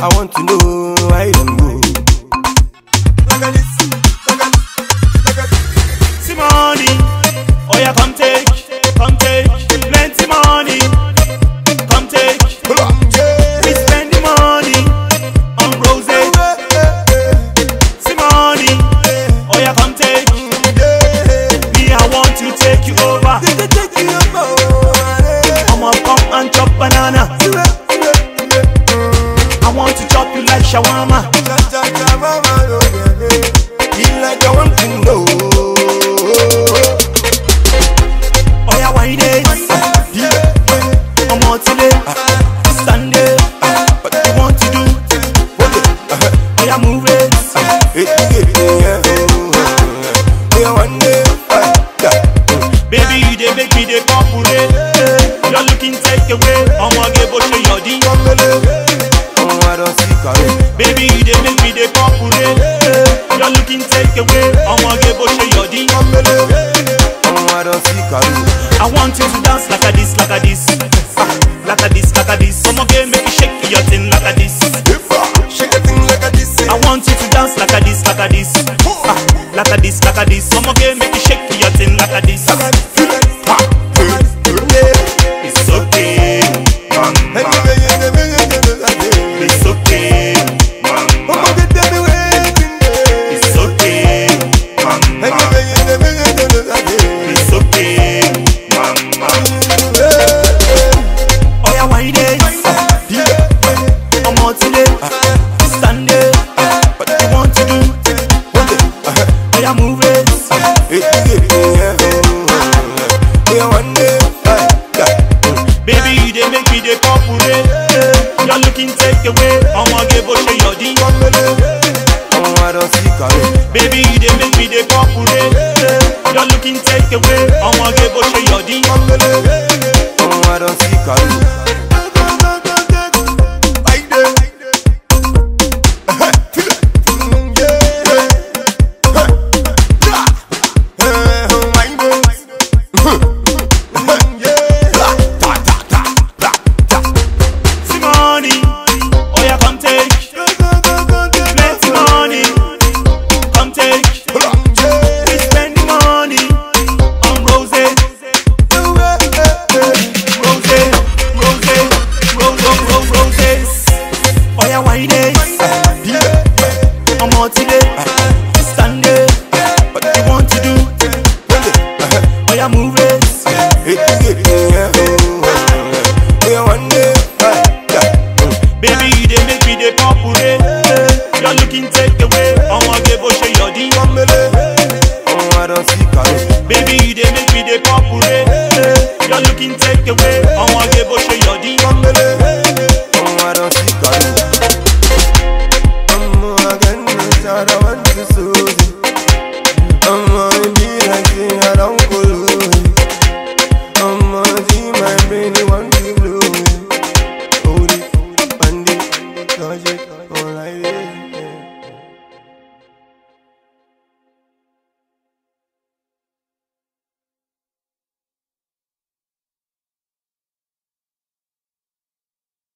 I want to know why them go. See money, oh yeah, come take, come take, plenty money, come take. We spend the money on roses. See money, oh yeah, come take. Me, I want to take you over. I'ma come and chop banana. I want to chop you like shawarma. Like I want to know. Oh yeah, why it? I'm out today, Sunday. What you want to do? Oh yeah, move it. Baby, you dey make me dey populate. You're looking take away. I'ma get what your di. Baby, you dey make me dey populate. You're looking take away. I'ma get what your di. I want you to dance like a this, like a this, Ah, like a this, like a this. I'ma get make you shake your thing like a this. I want you to dance like a this, like a this, Ah, like a this, like a this. I'ma get make you shake your thing like a this. It's okay, mama. It's okay, mama. It's okay, mama. It's okay, mama. Oh yeah, why it? I'm out today, Sunday. What you want to do? Oh yeah, move it. Baby, you dey make me dey populate. You're looking take away. I'ma get what your di. Baby, you dey make me dey populate. You're looking take away. I'ma get what your di. See money, oh yeah, come take. Plenty money, come take. We spend the money on roses, roses, roses, roses, roses, roses. Oh yeah, why it? I'm out today, Sunday. What you want to do? Oh yeah, move it. Baby, you dey make me dey populate. You're looking take away. I'ma get what your di. Baby, you dey make me dey populate. You're looking take away. I'ma get what your di. Logic, all like this.